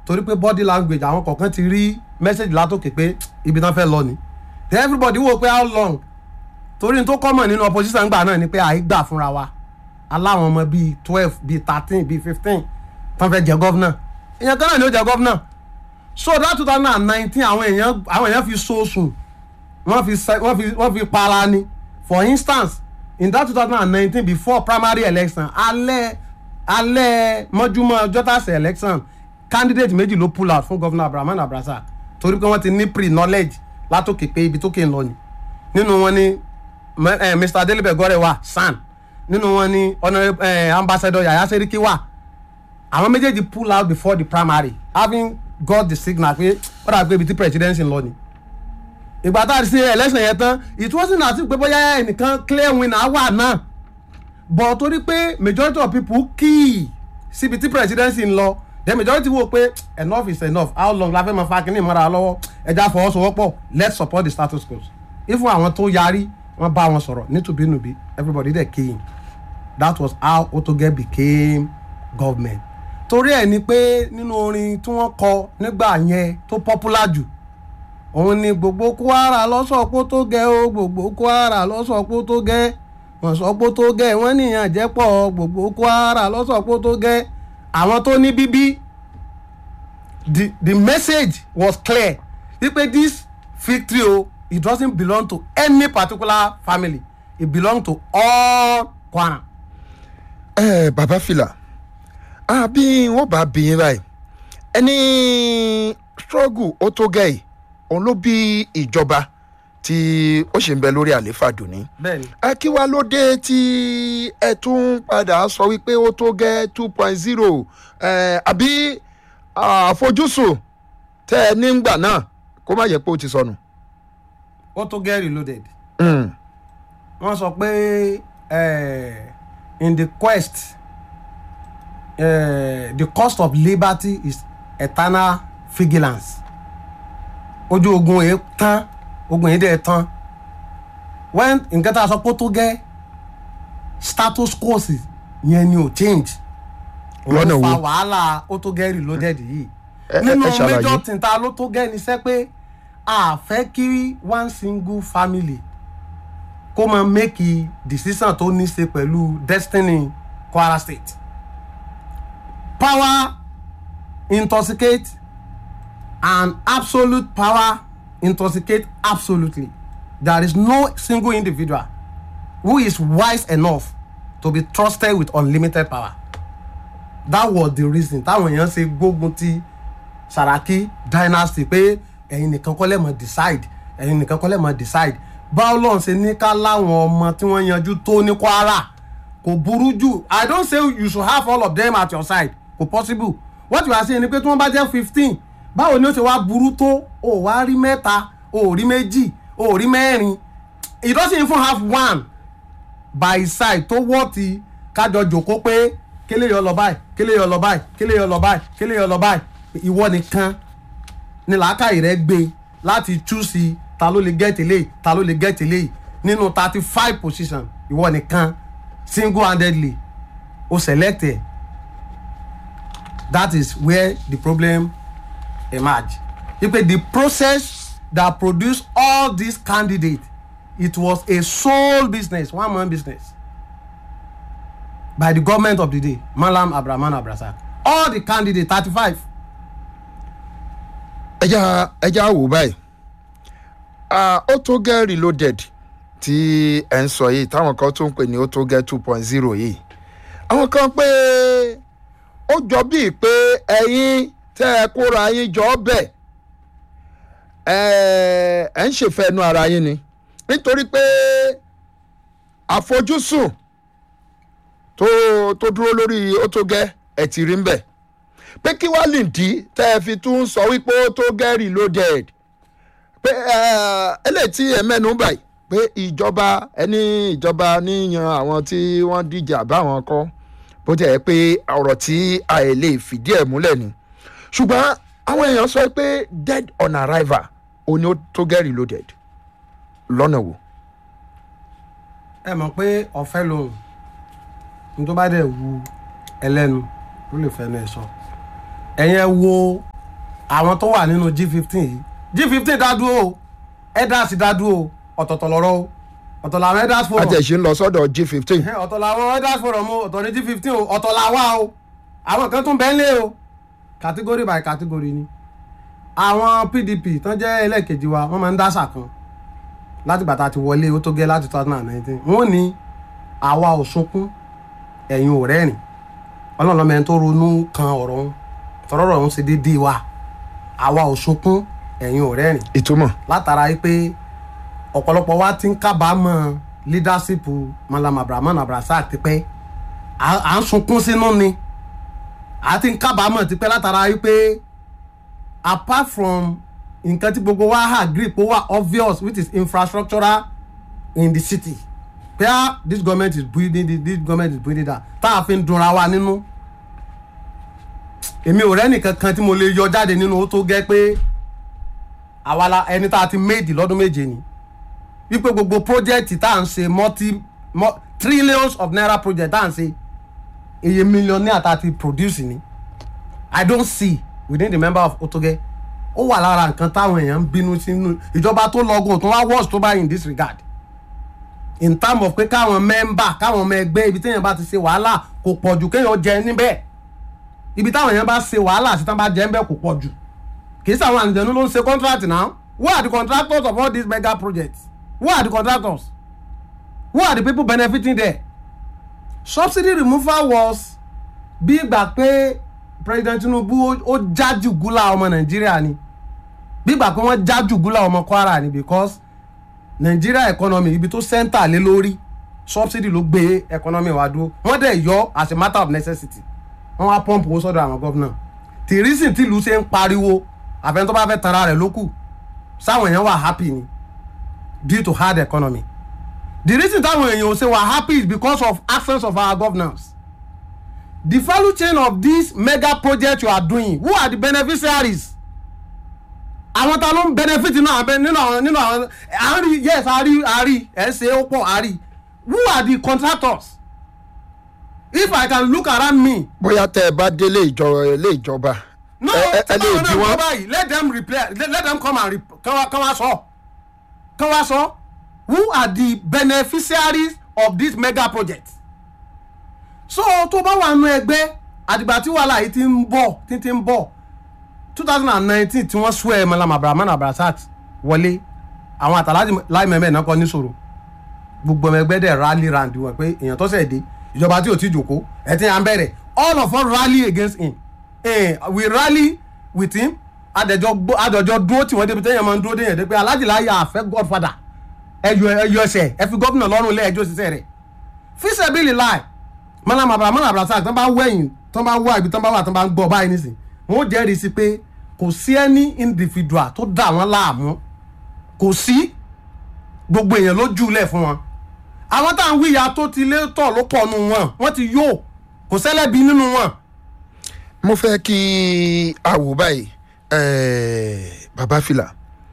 torí pé body language àwọn kọ̀ọ̀kan ti rí message látòkè pé ibi tán fẹ́ lọ ni then everybody wò pé how long torí n tó common nínú opposition gbà náà ni pé àìgbà fúnra wa aláwọn ọmọ bíi twelve bíi thirteen bíi fifteen tán fẹ́ jẹ gọ́vnà èèyàn kan náà ni ó jẹ gọ́vnà so that two thousand and nineteen àwọn èèyàn àwọn èèyàn fi sóòsùn wọ́n fi sẹ- wọ́n fi wọ́n fi para ni for instance in that two thousand and nineteen before primary election alẹ́ alẹ́ mọ́júmọ́ jọ́tàsí election candidate méjì ló pull out fún governor abdulrahman abdulrasaq torí pé wọ́n ti ní pre knowledge látòkè pé ibi tókè ń lọ ni nínú wọn ni mẹ- eh, mr adelebe gore wà san nínú wọn ni honourable eh, ambassador yaya seriki wà àwọn méjèèjì pull out before the primary having got the signal pé ó dà pé ibi tí presidency ń lọ ni ìgbà tá a ṣe election yẹn tán it wasn't as if pé bóyá ẹnìkan clear winner wà náà but torí pé majority of people key síbi tí presidency ń lọ the majority wò pé enough is enough how long la fẹ́ máa fa kínní ìmọ̀ra lọ́wọ́ ẹja fọwọ́sowọ́pọ̀ let's support the status quo even àwọn tó yarí wọ́n bá wọn sọ̀rọ̀ nítubínúbí everybody dẹ̀ kéyìn that was how otoge became government torí ẹ̀ ni pé nínú orin tí wọ́n kọ nígbà yẹn tó popular jù òun ni gbogbo kwara lọ́sọ̀pọ̀ tó gẹ́ o gbogbo kwara lọ́sọ̀pọ̀ tó gẹ́ wọ́n sọ̀pọ̀ tó gẹ́ wọ́n níyàn jẹ́ pọ̀ gbogbo kwara lọ́sọ̀pọ̀ tó gẹ́ àwọn tó ní bíbí the the message was clear wípé this victory o it doesn't belong to any particular family it belong to all kwara. ẹ bàbá fìlà àbí wọn bá bí yín báyìí ẹni struggle ó tó gẹ̀ yìí òun ló bí ìjọba tí ó ṣì ń bẹ lórí àlééfà dùnní. bẹ́ẹ̀ni ẹ kí wá ló dé tí ẹ tún padà sọ wípé ó tó gẹ́ two point zero àbí àfojúsùn tẹ ẹ nígbà náà kó má jẹ́ pé ó ti sọnù. ó tó get reloaded. Mm. wọ́n sọ pé eh, in the quest eh, the cost of liberty is eternal vigilance ojú ogun yìí tán ogun yìí dẹ̀ tán when nǹkan tá a sọ pé ó tó gẹ́ status quo sì yẹn ni ò change Lọ́nà Òun fa wo? wàhálà ó tó gẹ́ reloaded yìí Ẹ- ẹ- nínú ẹ ṣàlàyé. major thing tá a ló tó gẹ́ ni sẹ́ pé a fẹ́ kí one single family kó máa make decision tó ní ṣe pẹ̀lú destiny kwara state power intoxicate and absolute power intoxicate absolutely there is no single individual who is wise enough to be trusted with unlimited power that was the reason táwọn èèyàn ṣe gbógun ti saraki dynasty pé ẹ̀yin nìkan kọ́ lè mọ̀ decide ẹ̀yin nìkan kọ́ lè mọ̀ decide báwo lọ́n ṣe ní ká láwọn ọmọ tí wọ́n yanjú tó ní kwara kò burú jù i don't say you should have all of them at your side kò possible what you are saying ni pé tí wọ́n bá jẹ́ fifteen báwo ni ó ṣe wá burú tó o wá rí mẹ́ta o ò rí méjì o ò rí mẹ́rin he doesn't even have one by his side tó wọ́ọ̀tì kájọ jòkó pé kílé yọ lọ báyìí kílé yọ lọ báyìí kílé yọ lọ báyìí kílé yọ lọ báyìí ìwọ nìkan ni làákàyè rẹ gbé láti chúùsì ta ló lè gẹ́tì lé ta ló lè gẹ́tì lé nínú thirty five position ìwọ nìkan single handedly o select ẹ that is where the problem emerge ipe the process that produce all these candidates it was a sole business one man business by the government of the day malam abrahaman abrasak all the candidates thirty-five ẹja ẹja wò báyìí Ah, ó tó gẹ́ reloaded tí ẹ ń sọ yìí táwọn kan tó ń pè ní ó tó gẹ́ two point zero yìí àwọn kan pé ó jọ bíi pé ẹ̀yin tẹ́ ẹ kóra yín jọ bẹ́ẹ̀ ẹ ẹ ń ṣèfẹ́nu ara yín ni nítorí pé àfojúsùn tó tó dúró lórí ó tó gẹ́ ẹ ti rí ń bẹ̀ pé kí wàá lè dí tẹ́ ẹ fi tún sọ wípé ó tó gẹ́ reloaded pé eléyìí tí ẹ mẹ́nu báyìí pé ìjọba ẹni ìjọba níyan àwọn tí wọ́n díjà báwọn kọ́ bó ti ẹ̀ pé ọ̀rọ̀ tí a ẹ̀ lè fìdí ẹ̀ múlẹ̀ ni ṣùgbọ́n àwọn èèyàn sọ pé dead on arrival ó ní ó tó gẹ́ reloaded lọ́nà wo. ẹ mọ̀ pé ọ̀fẹ́ lòun ní tó bá dẹ̀ wu ẹlẹ́nu ló lè fẹ́ náà sọ ẹ̀yin ẹ wo àwọn tó wà nínú g fifteen yìí g fifteen dá dúró o elders dá dúró o ọ̀tọ̀ọ̀tọ̀ lọ́rọ́ o ọ̀tọ̀ làwọn elders forum àtẹ̀sí ń lọ sọ́dọ̀ g fifteen Ẹhẹ́, ọ̀tọ̀ làwọn elders forum o ọ̀tọ̀ ní g fifteen o ọ̀tọ̀ làwa o àwọn kan tún bẹ́ẹ̀ lé o category by category ni àwọn pdp tán jẹ́ ẹlẹ́ẹ̀kejì wa wọ́n máa ń dáṣà kan láti gbàtà ti wọlé ó tó gẹ́ láti two thousand and nineteen wọ́n ní àwa ò sunkún ẹ̀yin ò rẹ́rìn ọlọ́run ẹni tó ronú kan ọ̀rọ̀ ń tọ́rọ̀ ọ̀rọ̀ ń ṣe déédéé wa àwa ò sunkún ẹ̀yin ò rẹ́rìn ìtumọ̀ látara yìí pé ọ̀pọ̀lọpọ̀ wa ti ń kábàámọ̀ leadership malam abrahaman abrasak ti pẹ́ à à ń sunkún sínú ni à ti ń kábàámọ̀ ti pẹ́ látara yìí pé apart from nǹkan tí gbogbo wa agree pé ó wà obvious which is infrastructural in the city pé ah this government is building this this government is building that tá a fi ń dunra wa nínú èmi ò rẹ́nì kankan tí mo lè yọ jáde nínú ó tó gẹ́ pé àwa la ẹni tá a ti méjì lọ́dún méje ni wípé gbogbo project tá à ń ṣe multi mu- trillions of naira project tá à ń ṣe iye millionaire tá a ti produce ni i don't see within the member of otoge ó wà lára nǹkan táwọn èèyàn ń bínú sínú ìjọba tó lọ́gùn tó wá worse tó bá in this regard in term of pé káwọn mẹ́mbà káwọn ọmọ ẹgbẹ́ ibi téèyàn bá ti ṣe wàhálà kò pọ̀ jù kéèyàn jẹ níbẹ̀ ibi táwọn èèyàn bá ṣe wàhálà sí tán bá jẹ níbẹ̀ kò pọ̀ jù kì í sàwọn àlùjẹ̀nu ló ń ṣe contract now who are the contractors of all these mega projects who are the contractors who are the people benefiting there subsidy removal was bí ìgbà pé president tinubu ó- ó jájú gúlà ọmọ nàìjíríà ni bí ìgbà pé wọ́n jájú gúlà ọmọ kwara ni because nigeria economy ibi tó center lé lórí subsidy ló gbé economy wa dúró wọ́n dẹ̀ yọ as a matter of necessity wọ́n wá pọ́ǹpù owó sọ́dọ̀ àwọn gọ́vnà tìrísì tìlú ṣe ń pariwo àfẹn tó bá fẹ́ tanra rẹ̀ ló kù sáwọn èèyàn wà happy ni due to hard economy the reason táwọn èèyàn ò ṣe wà happy is because of absence of our governance the value chain of this mega project you are doing who are the beneficiaries àwọn ta ló ń benefit nínú àwọn nínú àwọn nínú àwọn à ń rí yes a rí a rí ẹ̀ ṣe ó pọ̀ a rí who are the contractors if i can look around me bóyá tẹ́ ẹ bá délé ìjọba ilé ìjọba no ẹ ẹ- ẹ tí lè báwọn bí náà wọn kọ́ báyìí let them repair let, let them come and rep kán wá kán wá sọ kán wá sọ who are the beneficiaries of this mega project so tó bá wà nù ẹgbẹ́ àdìgbà tí wàhálà yìí ti ń bọ̀ tí ti ń bọ̀ two thousand and nineteen tí wọ́n sún ẹ̀ mọ́lá abrahaman abrasat wọlé àwọn àtàlájì láì mẹ́mẹ́ náà kọ́ níṣòro gbogbo ọmọ ẹgbẹ́ dẹ̀ rally round wọn pé èèyàn tó ṣẹ̀ dé ìjọba tí ò tí jòkó ẹ̀ tí à ń bẹ̀rẹ̀ all of us rally against him eh, we rally with him adẹjọ gbó adẹjọ dúró tí wọ́n débi tẹ́yẹ̀ máa ń dúró déyẹ̀ dé pé alájì láyé àfẹ́ godfather ẹyọ ẹyọ ẹsẹ̀ ẹ fi gómìnà lọ́rùn ilé ẹjọ́ ṣiṣẹ́ rẹ̀ fíṣẹ̀ bíìlì láì mọ́nà màbà mọ́nà àbúrásà tán bá wẹ̀yìn tán bá wá ibi tán bá wà tán bá ń gbọ́ báyìí nísìn wọ́n jẹ́rìí sí pé kò sí ẹni individual tó dà wọ́n láàmú kò sí gbogbo èèyàn ló júlẹ̀ fún wọn àwọn tá à ń wíya tó ti lé tọ̀ ló pọ̀ nù wọn wọ́n ti yó kò sẹ́lẹ̀bí nínú wọn. mo fẹ́ kí a wò báyìí eh, bàbá fìlà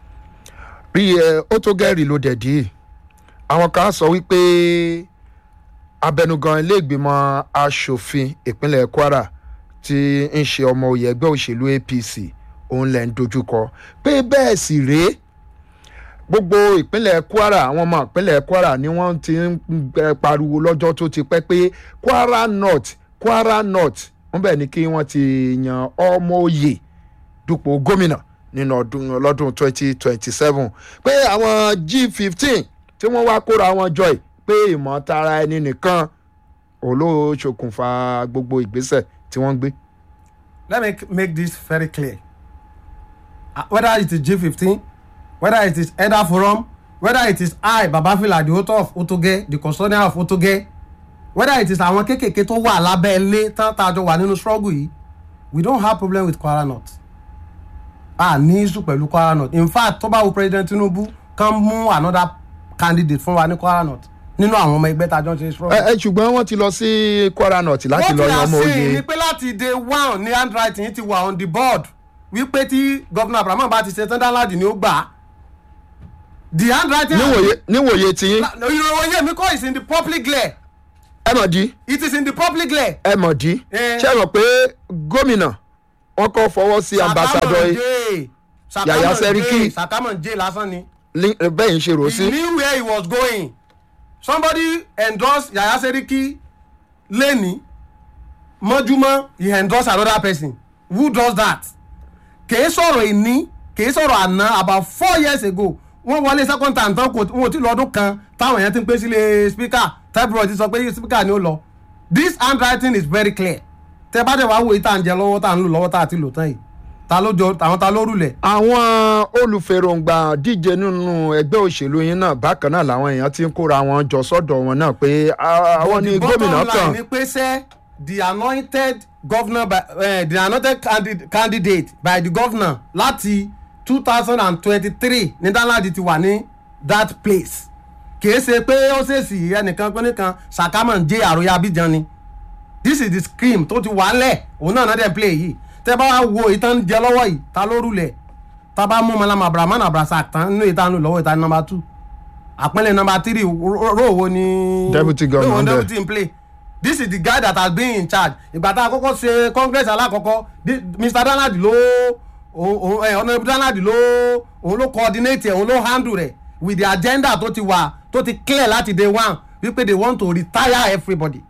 rí ẹ ó tó gẹ́rì ló dẹ̀ dí àwọn kan sọ wípé abẹnugan iléègbìmọ̀ asòfin ìpínlẹ̀ kwara tí ń ṣe ọmọ òye ẹgbẹ́ òṣèlú apc òun lẹ̀ ń dojúkọ pé bẹ́ẹ̀ sì rèé gbogbo ìpínlẹ̀ kwara àwọn ọmọ ìpínlẹ̀ kwara ni wọ́n ti ń eh, pariwo lọ́jọ́ tó ti pẹ́ pé kwara north kwara north wọ́n bẹ̀ ni kí wọ́n ti yan ọmọ òye dupò gómìnà nínú ọdún lọ́dún twenty twenty seven pé àwọn g fifteen tí wọ́n wá kóra wọn jọ ẹ̀ pé ìmọ̀tara ẹni nìkan òun ló ṣokùnfà gbogbo ìgbésẹ̀ tí wọ́n ń gbé. let me make this very clear uh, whether it is g15 whether it is elder forum whether it is i babafila the author of otoge the custodian of otoge whether it is àwọn kékèké tó wà lábẹ́ ilé tán tá a jọ wà nínú struggle yìí we don't have problem with kwara north a ní issue pẹ̀lú kwara north in fact tó bá wo president tinubu kan mú another candidate fún wa ní kwara north nínú àwọn ọmọ ẹgbẹ́ tá a jọ ń ṣe struggle ẹ ẹ ṣùgbọ́n wọ́n ti lọ sí kwara north láti lọ yan ọmọ wọ́n ti òye. àṣeyìn ni pé láti day one ní handwriting yìí ti wà on the board wípé tí gọ́vnà abrahamu bá ti ṣe tán dáńláàdì ni ó gbà á the handwriting níwòye níwòye tiyín ìròyìn yẹn mi kọ́ is in the public glare ẹ mọ̀ dí it is in the public glare ẹ mọ̀ dí Eh. ṣé ẹ mọ̀ pé gómìnà wọ́n kọ́ fọwọ́ sí ambassador Yaya Seriki. sakaman j lásán ni Lin- bẹ́ẹ̀ ń ṣe rò sí. he knew where he was going somebody endorse Yaya Seriki lẹ́ni mọ́júmọ́ he endorse another person who does that kìí sọ̀rọ̀ ìní kìí sọ̀rọ̀ àná about four years ago wọ́n wọlé second time tán kò wọ́n ti lọ ọdún kan táwọn èèyàn ti ń pè sílé speaker typewriter ti sọ pé speaker ni ó lọ this handwriting is very clear tẹ bá dẹ̀ wá wo ìta ń jẹ lọ́wọ́ tá à ń lò lọ́wọ́ tá à ti lò tán yìí ta ló jọ àwọn ta ló rúlẹ̀ àwọn olùfèròǹgbà díje nínú ẹgbẹ́ òṣèlú yín náà bákan náà làwọn èèyàn ti ń kóra wọn jọ sọ́dọ̀ wọn náà pé ah, àwọn ni the bottom gómìnà line kan ni pé sẹ́ the anointed governor by uh, the anointed candid candidate by the governor láti two thousand and twenty-three ní danladi ti wà ní that place kìí ṣe pé ó ṣèṣì ẹnìkan pé nìkan sakaman jẹ́ àròyé abidjan ni this is the scream tó ti wà lẹ̀ òun náà náà dẹ̀ play yìí tẹ́ bá wá wo ìtàn jẹ lọ́wọ́ yìí ta ló rúlẹ̀ tá a bá mú malama abrahaman abrasak tán nínú ìtàn lọ́wọ́ ìtàn number two àpẹẹrẹ number three róò wo ni Deputy governor róò wo ń bẹ. deputy in play this is the guy that has been in charge ìgbà tá a kọ́kọ́ ṣe congress alákọ̀ọ́kọ́ di- mr donald ló honourable donald ló òun ló coordinate ẹ̀ òun ló handle rẹ̀ with the agenda tó ti wà tó ti clear láti day one wípé they want to retire everybody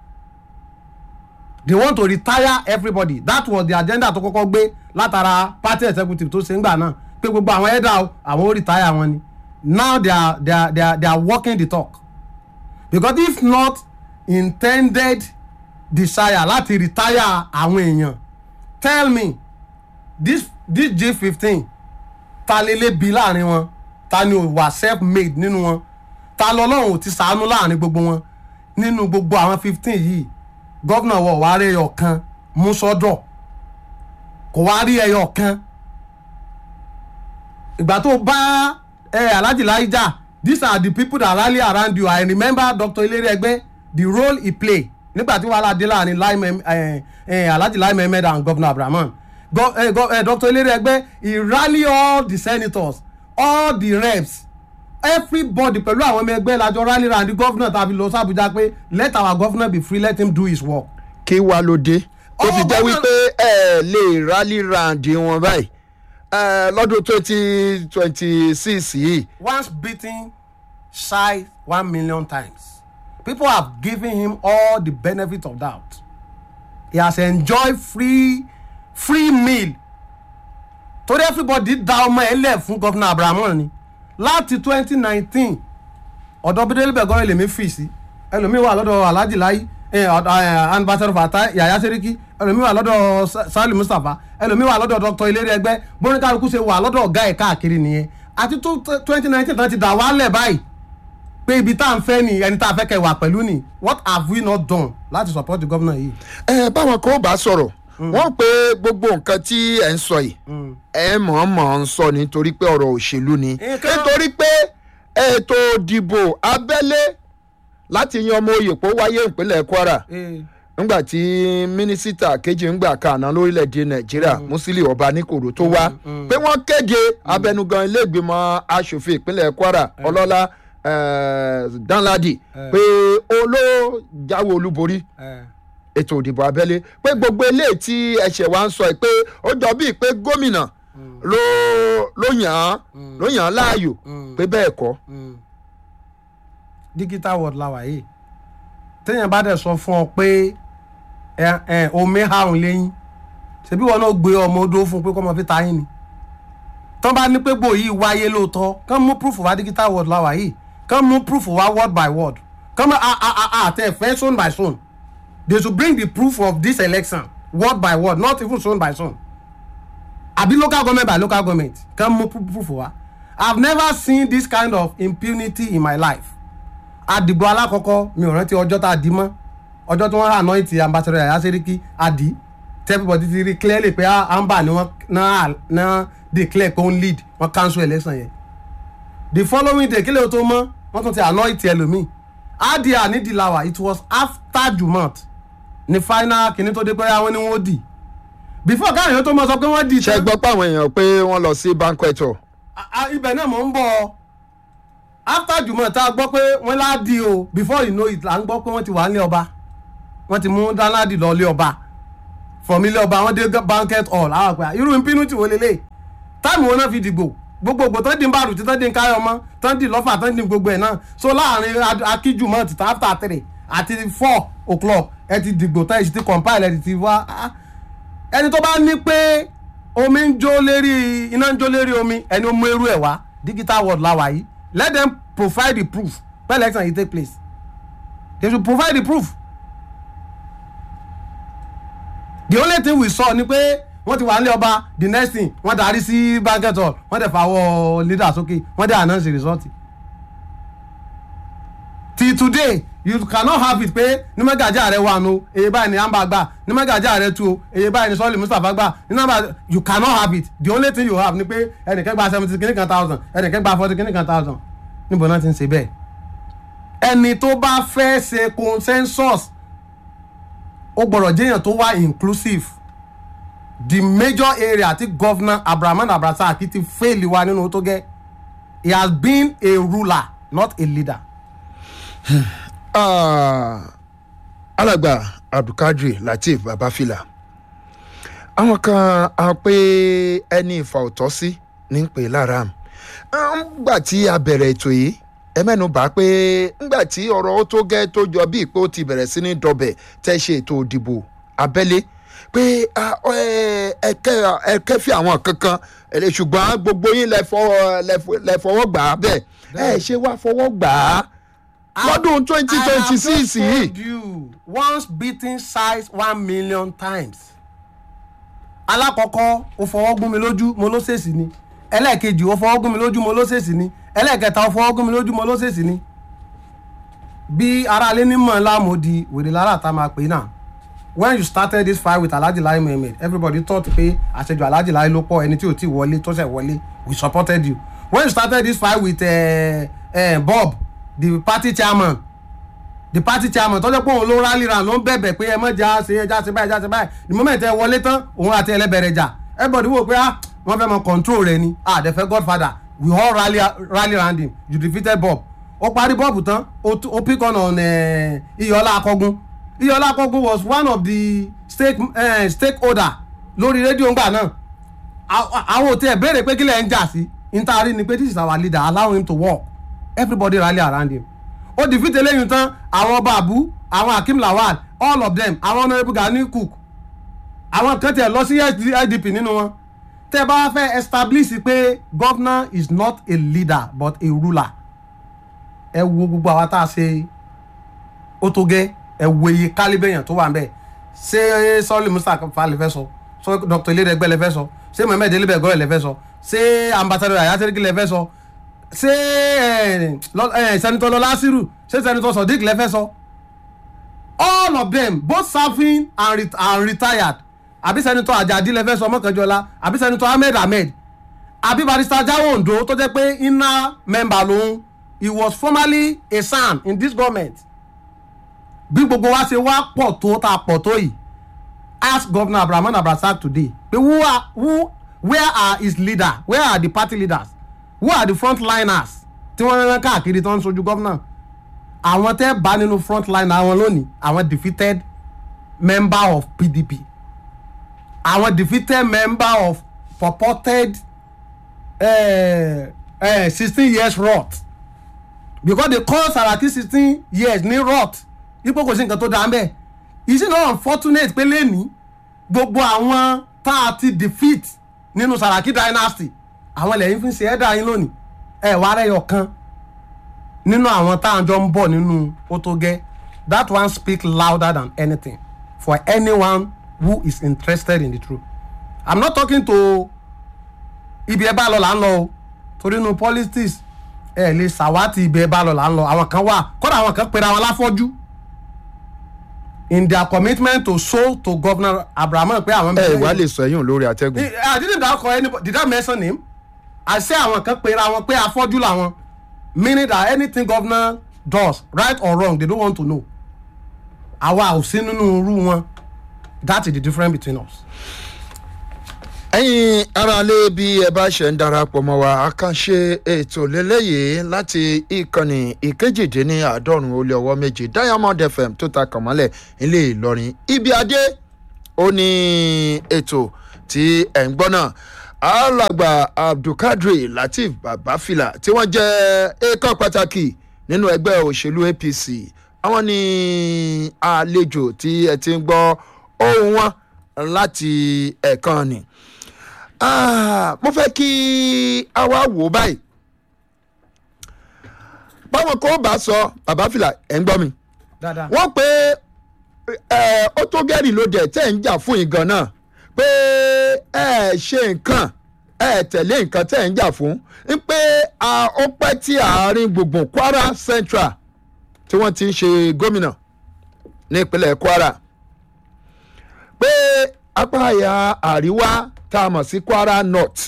they want to retire everybody that was the agenda tó kọ́kọ́ gbé látara party executive tó ṣe ń gbà náà pé gbogbo àwọn ẹ̀dá o, àwọn ó retire wọn ni now they are they are they are they are walking the talk because if not intended desire láti retire àwọn èèyàn tell me this this g fifteen ta lélẹ́ bí láàrin wọn ta ni ò wà self made nínú wọn ta lọ́lọ́run ò ti sàánú láàrin gbogbo wọn nínú gbogbo àwọn fifteen yìí gọ́vnà wọ̀ wá rí ẹyọ kan mú sọ́dọ̀ kò wá rí ẹyọ kan ìgbà tó bá ẹ alhaji laija these are the people that rally around you i remember dr eléré ẹgbẹ́ the role he play nígbà tí wàhálà dé láàrin Lai Mohammed- eh, eh, alhaji lai mohammed and governor abrahaman Go, eh, go, eh, dr eléré ẹgbẹ́ he rally all the senators all the reps everybody pẹ̀lú àwọn ọmọ ẹgbẹ́ lajọ rally round the governor tàbí lọ sí abuja pé let our governor be free let him do his work. kí wá ló dé tó fi Ọwọ́ jẹ́ gómìnà- wípé ẹ lè rally round wọn báyìí Eh, lọ́dún twenty twenty six yìí once beaten shy one million times people have given him all the benefit of doubt he has enjoyed free free meal torí everybody dá ọmọ ẹ lẹ̀ fún gọ́fìnà abrahamu ni láti twenty nineteen ọ̀dọ̀ bídélé bẹ̀gọ́ ẹlẹ́mí fì sí ẹlòmíì wà lọ́dọ̀ alhaji layi ambassador fata yaya seriki ẹlòmíì wà lọ́dọ̀ Sa- sali mustapha ẹlòmíì wà lọ́dọ̀ dr eléré ẹgbẹ́ bóníkàlùkù ṣe wà lọ́dọ̀ ọ̀gá ẹ̀ káàkiri nìyẹn àti tó twenty nineteen tán ti dà wálẹ̀ báyìí pé ibi tá à ń fẹ́ ni ẹni tá a fẹ́ kẹ́ wà pẹ̀lú ni what have we not done láti support the governor yìí. ẹ báwọn kan ó bá sọ̀rọ̀ wọ́n pé gbogbo nǹkan tí ẹ̀ ń sọ yìí ẹ mọ̀ọ́mọ̀ ń sọ nítorí pé ọ̀rọ̀ òṣèlú ni Nǹkan- nítorí pé ètò ìdìbò abẹ́lé láti yan ọmọ oyè pé ó wáyé ìpínlẹ̀ kwara Eh, nígbà tí mínísítà kejì ń gbà kàná lórílẹ̀‐èdè nàìjíríà musili ọba nìkòrò tó wá pé wọ́n kéde abẹnugan iléègbìmọ̀ asòfin ìpínlẹ̀ kwara ọlọ́lá eh, danladi pé olójáwé olúborí eh. ètò ìdìbò abẹ́lé pé gbogbo eléyìí tí ẹ̀ṣẹ̀ wa ń sọ ẹ̀ pé ó jọ bíi pé gómìnà ló ló yàn án ló yàn án láàyò pé bẹ́ẹ̀ kọ́ Mm. digital world la wà yìí téèyàn bá dẹ̀ sọ fún ọ pé ẹ ẹ omi harun lẹ́yìn ṣebí wọn náà gbé ọmọ odó fún un pé kọ́ ọmọ fi ta yín ni tán bá ní pé gbò yìí wáyé lóòótọ́ kán mú proof wá digital world la wà yìí kán mú proof wá word by word kán mú a a a a tẹ fẹ́ zone by zone they should bring the proof of this election word by word not even zone by zone àbí local government by local government kán mú proof proof wá i have never seen this kind of impunity in my life àdìbò alákọ̀ọ́kọ́ mi ò rántí ọjọ́ tá a dì mọ́ ọjọ́ tí wọ́n anoint ambassador Yaya Seriki àdì everybody ti rí clearly pé amba ni wọ́n náà náà declare pé ó ń lead wọ́n cancel election yẹn the following day kílẹ̀ tó mọ́ wọ́n tún ti anoint ẹlòmíì àdì ànídìláwà it was after Jumat ní final kìíní tó dé pé àwọn ni wọ́n dì before káyọ̀ yẹn tó mọ sọ pé wọ́n dì ṣe tán gbọ́ pé àwọn èèyàn pé wọ́n lọ sí banquet hall a- a- ibẹ̀ náà mò ń bọ̀ after jùmọ̀ tá a gbọ́ pé wọ́n láàdì o before you know it là ń gbọ́ pé wọ́n ti wà ní ọba wọ́n ti mú dáńláàdì lọ lé ọba from ilé ọba àwọn dé banquet hall àwọn àgbà irú impunity wo lélẹ̀ táìmù wọn náà fi dìbò gbogbogbò tán dín bàrùtì tán dín káyọ̀ mọ́ tán dín lọ́fà tán dín gbogbo ẹ̀ náà so láàrin akíjù mọ́ ti after three àti four o'clock ẹ ti dìgbò tán ẹ sì ti compile ẹ ti wá ẹni tó bá ní pé omi ń jó lérí iná ń jó lérí omi ẹni ó mú irú ẹ̀ wá digital world la wà yìí let them provide the proof when election yìí take place they should provide the proof the only thing we saw ni pé wọ́n ti wà nílé ọba the next thing wọ́n darí sí banquet hall wọ́n dẹ̀ fàwọ́ leader sókè wọ́n dẹ̀ announce the result till today you cannot have it pé ní mẹ́gàjà rẹ wà nù èyí báyìí ni amba gbà ní mẹ́gàjà rẹ tu o èyí báyìí ni sọ́ọ̀lì mustapha gbà ní nàbà you cannot have it the only thing you have ni pé ẹnìkan gba seventy kìíní kan thousand ẹnìkan gba forty kìíní kan thousand níbo náà ti ń ṣe bẹ́ẹ̀ ẹni tó bá fẹ́ ṣe consensus ó gbọ́dọ̀ jẹ́yàn tó wá inclusive the major area tí governor abrahaman abrasaki ti fail wa nínú tó gẹ́ he has been a ruler not a leader. Ah, alàgbà abdulkadri lateef babafila àwọn kan á pé ẹni ìfà òtọ́ sí ní pè lára ńgbà tí a bẹ̀rẹ̀ ètò yìí ẹ mẹ́nu bá pé ńgbà tí ọ̀rọ̀ ó tó gẹ́ tó jọ bíi pé ó ti bẹ̀rẹ̀ sí ní dọbẹ̀ tẹ́ ṣe ètò òdìbò abẹ́lé pé ẹ kẹ́fì àwọn kankan ṣùgbọ́n gbogbo yín lẹ fọwọ́ gbà á bẹ́ẹ̀ ẹ ṣe wá fọwọ́ gbà á lọ́dún twenty twenty six yìí. I have told you once beating size one million times. alákọ̀ọ́kọ́ ó fọwọ́ gún mi lójú mo ló ṣèṣì ni ẹlẹ́ẹ̀kejì ó fọwọ́ gún mi lójú mo ló ṣèṣì ni ẹlẹ́ẹ̀kẹta ó fọwọ́ gún mi lójú mo ló ṣèṣì ni. bí aráalé ní mọ̀ lámòdì wèrè lára tá a máa pè náà when you started this fight with alhaji lai mohammed everybody thought pé àṣejù alhaji lai ló pọ̀ ẹni tí ò tí wọlé tó ṣẹ̀ wọlé we supported you when you started this fight with uh, uh, bob the party chairman the party chairman tọ́jọ́ pé òun ló rally round ló ń bẹ̀bẹ̀ pé ẹ mọ̀ já ṣe ẹ já ṣe báyìí já ṣe báyìí the moment ẹ wọlé tán òun àti ẹlẹ́bẹ̀rẹ̀ jà everybody wò pé ah wọ́n fẹ́ mọ control rẹ ni ah the fẹ́ godfather we all rally rally round him you defeated bob ó parí bob tán ó pick on on iyọlá akọgun iyọlá akọgun was one of the stake uh, stakeholder lórí rédíò ńgbà náà àwọn òtí ẹ̀ béèrè pé kílẹ̀ ń jà sí nítorí ni pé this is our leader allow him to work everybody rally around him ó defeat eléyìí tán àwọn babu àwọn akim lawal all of them àwọn honourable gani cook àwọn kan tẹ lọ sí idp nínú wọn tẹ bá fẹ́ establish pé governor is not a leader but a ruler ẹ wo gbogbo àwa tá a ṣe ó tó gẹ́ ẹ wo iye kálíbẹ̀yàn tó wà ń bẹ̀ ṣé sọ́ọ́lì mustapha lè fẹ́ sọ ṣé dr ilédègbẹ́ lè fẹ́ sọ ṣé mohammed elébẹ̀gọ́ lè fẹ́ sọ ṣé ambassador ayatiriki lè fẹ́ sọ ṣé sẹ́nitọ́ lọ́lásírù ṣé sẹ́nitọ́ sodiq lẹ́fẹ́ sọ all of them both serving and, ret and retired àbí sẹ́nitọ́ ajadi lẹ́fẹ́ sọ mọ́kànjọ́lá àbí sẹ́nitọ́ ahmed ahmed àbí barista jawo ondo tó jẹ́ pé iná member lòun he was formerly a san in this government bí gbogbo wa ṣe wá pọ̀ tó ta pọ̀ tó yìí ask governor abrahaman abrasak today pé who are who where are his leader where are the party leaders who are the frontliners tí wọ́n rán káàkiri tó ń sojú gómìnà àwọn tẹ́ bá nínú frontliner àwọn lónìí àwọn defeated member of pdp àwọn defeated member of purported sixteen uh, uh, years rot because they call saraki sixteen years ní rot ipò kò sí nǹkan tó dáa ń bẹ̀ is it not unfortunate pé lẹ́ni gbogbo àwọn tá a ti defeat nínú saraki dynasty àwọn lẹ́yìn fi ń ṣe ẹ̀dá yín lónìí ẹ̀ wá rẹ̀ yọ kan nínú àwọn táwọn jọ ń bọ̀ nínú ótógẹ́ that one speak louder than anything for anyone who is interested in the truth i'm not talking to ibi ẹ bá lọ là ń lọ o torí inú politics ẹ lè ṣàwátì ibi ẹ bá lọ là ń lọ àwọn kan wà kódà àwọn kan pera wọn láfọ́jú in their commitment to show to governor abrahamu pé àwọn. ẹ wá lè sọ ẹyún lórí atẹ́gùn. i didn't call anybody did i mention him i say àwọn kan pera wọn pé afọ́jú làwọn meaning that anything governor does right or wrong they don't want to know àwa ò sí nínú irú wọn that is the difference between us. ẹ̀yin aráalé bí ẹ bá ṣe ń darapọ̀ mọ́ wa àkànṣe ètò lélẹ́yìí láti ìkànnì ìkejìdínláàádọ́rùn ó lé ọwọ́ méje diamond fm tó ta kàn mọ́lẹ̀ ilé ìlọrin ibi adé ó ní ètò tí ẹ̀ ń gbọ́ náà alàgbà abdulkadri lateef babafila tí wọ́n jẹ́ èèkàn pàtàkì nínú ẹgbẹ́ òṣèlú apc àwọn ní àlejò tí ẹ ti ń gbọ́ ohun wọn láti ẹ̀kan ni Ah, mo fẹ́ kí a wá wò ó báyìí báwọn kò bá sọ babafila ẹ̀ ń gbọ́ mi dáadáa. wọ́n pé ẹ ó tó gẹ́rì ló dẹ̀ tẹ̀ ń jà fún ìgan náà pé ẹ ṣe nǹkan ẹ tẹ̀lé nǹkan tẹ̀ ń jà fún ń pé a ó pẹ́ tí àárín gbùngbùn kwara central tí wọ́n ti ń ṣe gómìnà ní ìpínlẹ̀ kwara pé apá àyà àríwá tá a mọ̀ sí kwara north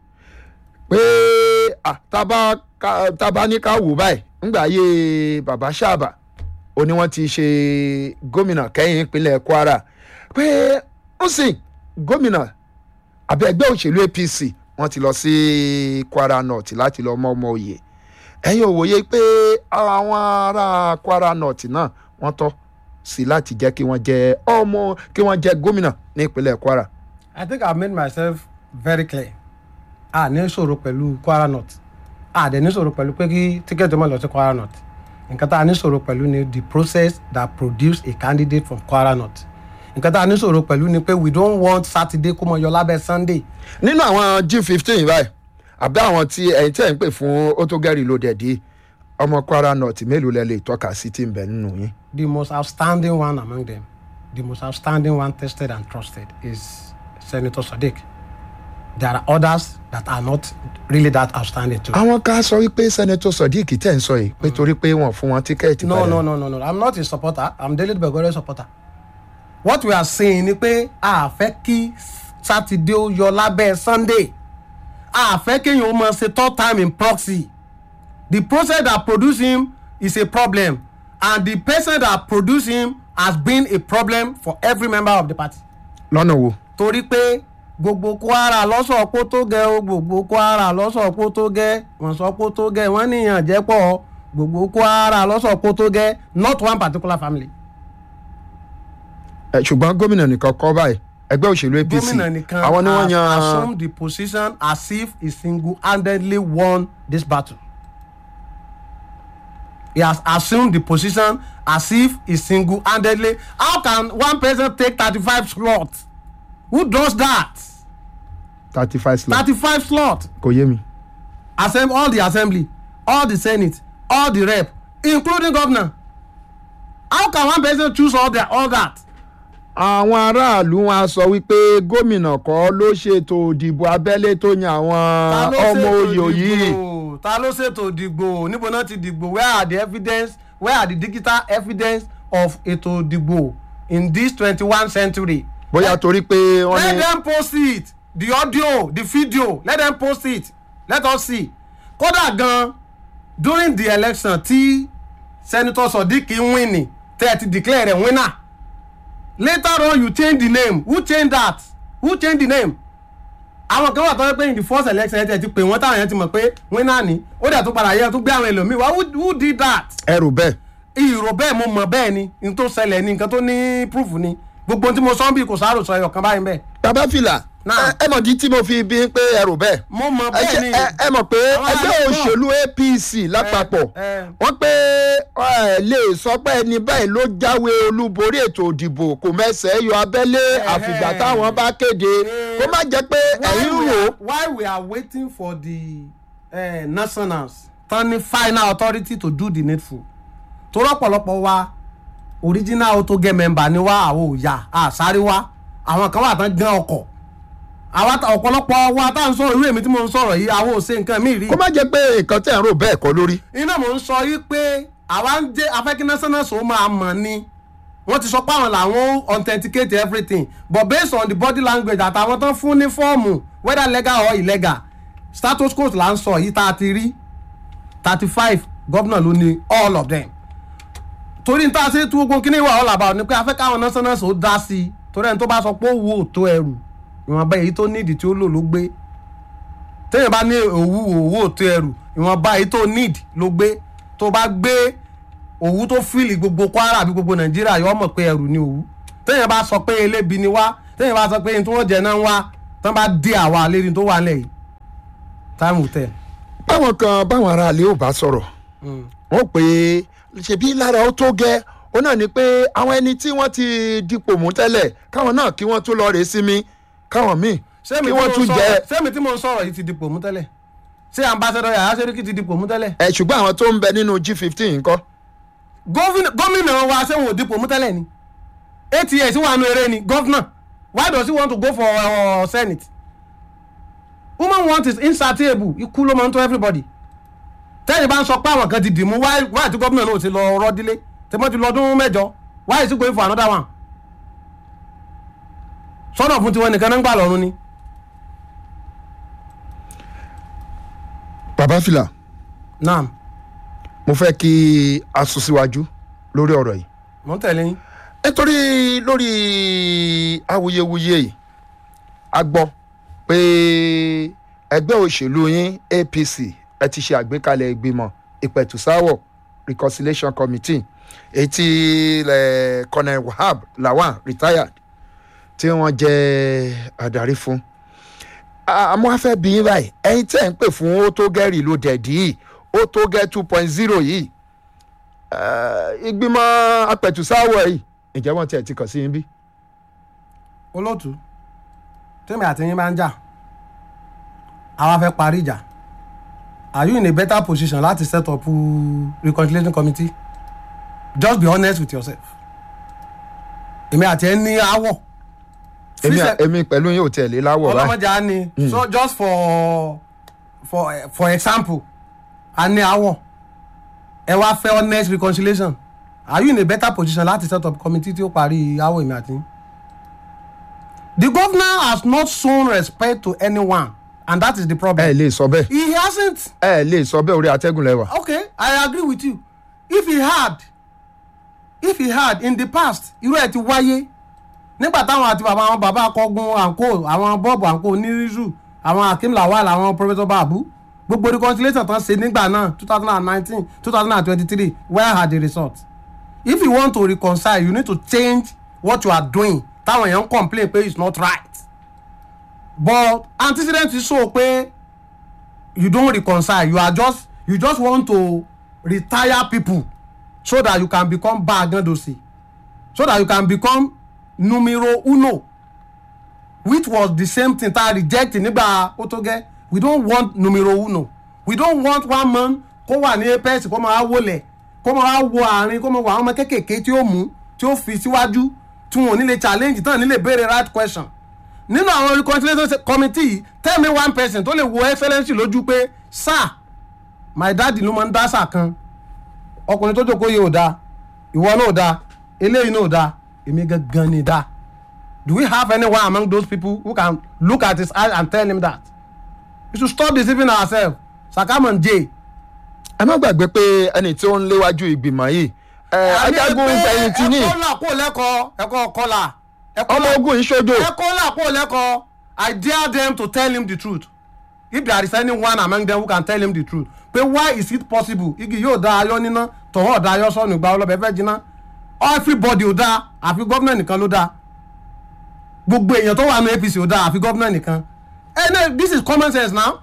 pé ah, tá a bá ká- tá a bá ní ká wò báyìí ńgbà ayé bàbá sábà ó ní wọ́n ti ṣe gómìnà kẹ́yìn ìpínlẹ̀ kwara pé ó sì gómìnà àbí ẹgbẹ́ òṣèlú apc wọ́n ti lọ sí kwara north láti lọ mọ́ ọmọ òye ẹ̀yin ò wòye pé àwọn ará kwara north náà wọ́n tọ́ sí láti jẹ́ kí wọ́n jẹ́ ọmọ kí wọ́n jẹ́ gómìnà ní ìpínlẹ̀ kwara. I think I made myself very clear. A ní sọ̀rọ̀ pẹ̀lú Kwara North. A dẹ̀ ní sọ̀rọ̀ pẹ̀lú pé kí tíkẹ́ẹ̀tì ọmọ lọ sí Kwara North. Nǹkan tá a ní sọ̀rọ̀ pẹ̀lú ni the process that produced a candidate from Kwara North. Nǹkan tá a ní sọ̀rọ̀ pẹ̀lú ni pé we don't want Saturday kó mọ yọ lábẹ́ Sunday. nínú àwọn g fifteen báyìí àbí àwọn tí ẹ̀yin tẹ̀ ń pè fún ótógẹ́rì ló dẹ̀ di ọmọ kwara north mélòó lẹ lè tọ́ka sí tí ń bẹ nínú yín. The most outstanding one among them, the most outstanding one tested and trusted is Senator Sadiq. There are others that are not really that outstanding too. àwọn ká sọ wípé sẹ́nẹ́tọ̀ sodiq tẹ̀ ń sọ yìí pé torí pé wọ́n fún wọn tíkẹ́ẹ̀tì no no no no no i'm not a supporter i'm daily begore supporter what we are saying ni pé a fẹ́ kí sátidé ó yọ lábẹ́ sunday a fẹ́ kéèyàn ó máa ṣe third time in proxy the process that produce him is a problem and the person that produce him has been a problem for every member of the party lọ́nà wo. torí pé gbogbo kwara lọ́sọ̀ pó tó gẹ o gbogbo kwara lọ́sọ̀ pó tó gẹ wọ́n sọ pó tó gẹ wọ́n níyàn jẹ́ pọ̀ gbogbo kwara lọ́sọ̀ pó tó gẹ not one particular family. ẹ ṣùgbọ́n gómìnà nìkan kọ́ báyìí ẹgbẹ́ òṣèlú apc gómìnà nìkan àwọn ni wọ́n has yan assumed the position as if he single-handedly won this battle. he has assumed the position as if he single-handedly how can one person take thirty-five slots who does that thirty five slot thirty-five slots kò yé mi. assemb all the assembly all the senate all the rep including governor how can one person choose all that all that àwọn aráàlú wọn a sọ wípé gómìnà kọ́ ló ṣètò ìdìbò abẹ́lé tó yan àwọn ọmọ oyè yìí. ìdìbò ta ló ṣètò ìdìbò níbo náà ti dìbò where are the evidence where are the digital evidence of ètò ìdìbò in this twenty-one century. bóyá torí pé wọ́n let ní them post it the audio the video let them post it let us see kódà gan during the election tí senator sodiq win ni tẹ́ ẹ ti declare rẹ̀ winner later on you change the name who change that who change the name àwọn kan wà tó yẹ pé in the first election ẹ tẹ̀ ti pè wọ́n táwọn yẹn ti mọ̀ pé winner ni ó dẹ̀ tún padà yẹ tún gbé àwọn ẹlòmíì wá who who did that ẹrù bẹ́ẹ̀. ìrò bẹ́ẹ̀ mo mọ̀ bẹ́ẹ̀ ni n tó ṣẹlẹ̀ ni nǹkan tó ní proof ni gbogbo ohun tí mo sọ ń bí kò sáró sọ ẹyọ kan báyìí bẹ́ẹ̀ bàbá fìlà Náà. ẹ mọ̀ di tí mo fi bí pé ẹrù bẹ́ẹ̀. mo mọ̀ ẹ bẹ́ẹ̀ ṣe- ni ẹ- ẹ mọ̀ pé Àwọn ẹgbẹ́ àlejò. òṣèlú apc lápapọ̀ ẹ. wọ́n pé ẹ lè sọ pé ẹni báyìí ló jáwé olúborí ètò òdìbò kò mẹ́sẹ̀ yọ abẹ́lé àfìgbà táwọn bá kéde kó má jẹ́ pé ẹ̀yìn While we rò are- while we are waiting for the uh, nationals turning final authority to do the needful tó rọpọlọpọ wa original auto get member ni wa àwọn òòyà àsáré wa àwọn kan wà tán gan ọkọ àwa ta- ọ̀pọ̀lọpọ̀ wa tá à ń sọ̀rọ̀ irú èmi tí mo ń sọ̀rọ̀ yìí àwọn ò ṣe nǹkan míì rí kó má jẹ́ pé nǹkan tẹ̀ ń rò bẹ́ẹ̀ kọ́ lórí. iná mò ń sọ yìí pé àwa ń jẹ́ afẹ́kí nationals ó máa mọ̀ ni wọ́n ti sọ pé àwọn làwọn authenticate everything but based on the body language àtàwọn tó fún ní fọ́ọ̀mù whether legal or illegal status quo là ń sọ yìí tá a ti rí thirty five gómìnà ló ní all of them torí n ta ṣe tí gbogbo kíní wà all about ni pé afẹ́ káwọn nationals ó dá sí i torí ẹni tó bá sọ pé ó wo òtó ẹrù ìwọ̀nba èyí tó nídìí tí ó lò ló gbé téèyàn bá ní òwú òwú òtó ẹrù ìwọ̀nba èyí tó need ló gbé tó bá gbé òwú tó fìlì gbogbo kwara àbí gbogbo nàìjíríà yọ mọ̀ pé ẹrù ni òwú téèyàn bá sọ pé elébi ni wá téèyàn bá sọ pé n tí wọ́n jẹ náà ń wá tán bá dé àwa lérí tó wà nílẹ̀ yìí time will tell. báwọn kan báwọn aráàlú ò bá sọ̀rọ̀ wọ́n pè é ṣebí lára ó tó gẹ́ ó náà ni pé àwọn ẹni tí wọ́n ti dipò mú tẹ́lẹ̀ káwọn náà kí wọ́n tún lọ rèé sí mi káwọn míì sẹ́mi kí tí wọ́n mo tún ń jẹ́ sọ̀rọ̀- sẹ́mi tí mo ń sọ̀rọ̀ yìí ti dipò mú tẹ́lẹ̀ ṣé ambassadọ yàrá sẹ́ríkì ti dipò mú tẹ́lẹ̀ ẹ ṣùgbọ́n àwọn tó ń bẹ nínú G15 ńkọ́ gómìnà gómìnà wa ṣé wọn ò dipò mú tẹ́lẹ̀ ni eight years wà nù eré ni governor why does he want to go for uh, senate woman want is insatiable ikú ló máa ń tó everybody tẹ́yìn bá ń sọ pé àwọn kan ti dìmú why why tí gómìnà náà ò ti lọ rọ́dílé tẹ́mọ́ ti lọ ọdún mẹ́jọ why is he going for another one sọ́nà fún tiwọn nìkan náà ń gbà lọ́rùn ni. bàbá fìlà naam mo fẹ́ kí a sún síwájú lórí ọ̀rọ̀ yìí mò ń tẹ̀lé yín. nítorí lórí awuyewuye yìí a gbọ́ pé ẹgbẹ́ òṣèlú yín APC ẹ ti ṣe àgbékalẹ̀ ìgbìmọ̀ ìpẹ̀tùsáwọ̀ reconciliation committee èyí tí eh, colonel wahab lawan retired tí wọ́n jẹ́ adarí fún àmọ́ a fẹ́ bí yín báyìí ẹ̀yin tẹ́ ń pè fún ó tó gẹ́rì ló dẹ̀dí yìí ó tó gẹ́ two point zero yìí eh, ìgbìmọ̀ apẹ̀tùsáwọ̀ yìí ǹjẹ́ wọ́n tiẹ̀ ti kàn sí yín bí. olóòtú tèmi àti yín máa ń jà àwa fẹ́ parí ìjà are you in a better position láti set up uh, reconciliation committee just be honest with yourself èmi àti ẹ ní àwọ̀ èmi Fíṣẹ̀- èmi pẹ̀lú yín ò tiẹ̀ lé láwọ̀ báyìí. ọlọ́mọdé á ní so just for for for example a ní àwọ̀ ẹ wá fẹ́ honest reconciliation are you in a better position láti set up committee tí ó parí àwọ̀ èmi àti yín. the governor has not shown respect to anyone and that is the ẹ problem. lè sọ bẹ́ẹ̀ he hasn't ẹ lè sọ bẹ́ẹ̀ orí atẹ́gùn lẹ́wà. okay i agree with you if he had if he had in the past irú ẹ̀ ti wáyé nígbà táwọn àti bàbá àwọn bàbá akọgun àǹkó àwọn bọ́ọ̀bù àǹkó onírìṣù àwọn akim lawal àwọn professor babu gbogbo reconciliation tán ṣe nígbà náà two thousand and nineteen two thousand and twenty-three where had the result if you want to reconcile you need to change what you are doing táwọn èèyàn ń complain pé it's not right but antecedent show pé you don reconcile you are just you just want to retire people so that you can become bagandose so that you can become numero uno which was the same thing ta reject nígbà otoge we don't want numero uno we don't want one man kó wà ní apex kó máa wọlé kó máa wo àárín kó máa wo àwọn ọmọ kéékèèké tí ó mú tí ó fi síwájú tí wọn ò ní lè challenge tán ní lè béèrè right question nínú àwọn reconciliation committee yìí tell me one person tó lè wo excellence lójú pé sir my daddy ló máa ń dá sà kan ọkùnrin tó jókòó yìí ò dáa ìwọ náà ò dáa eléyìí náà ò dáa èmi gangan ni dáa do we have anyone among those people who can look at his eyes and tell him that we should stop deceiving ourselves sakaman j. ẹ má gbàgbé pé ẹni tí ó ń léwájú ìgbìmọ̀ yìí ẹ ajagun fẹ̀yìntì ní ẹ̀kọ́ là kó lẹ́kọ̀ọ́ ẹ̀kọ́ kọ́là ẹ̀kọ́ ọmọ là ogun ìṣojo ẹ̀kọ́ là kó lẹ́kọ̀ọ́ i dare them to tell him the truth if there is anyone among them who can tell him the truth pé why is it possible igi yóò da ayọ́ níná tọ̀wọ́ ọ̀dà ayọ́ sọ̀nù ìgbà ọlọ́bẹ̀ fẹ́ jiná everybody ò dáa àfi gómìnà nìkan ló dáa gbogbo èèyàn tó wà ní apc ò dáa àfi gómìnà nìkan ẹ this is common sense now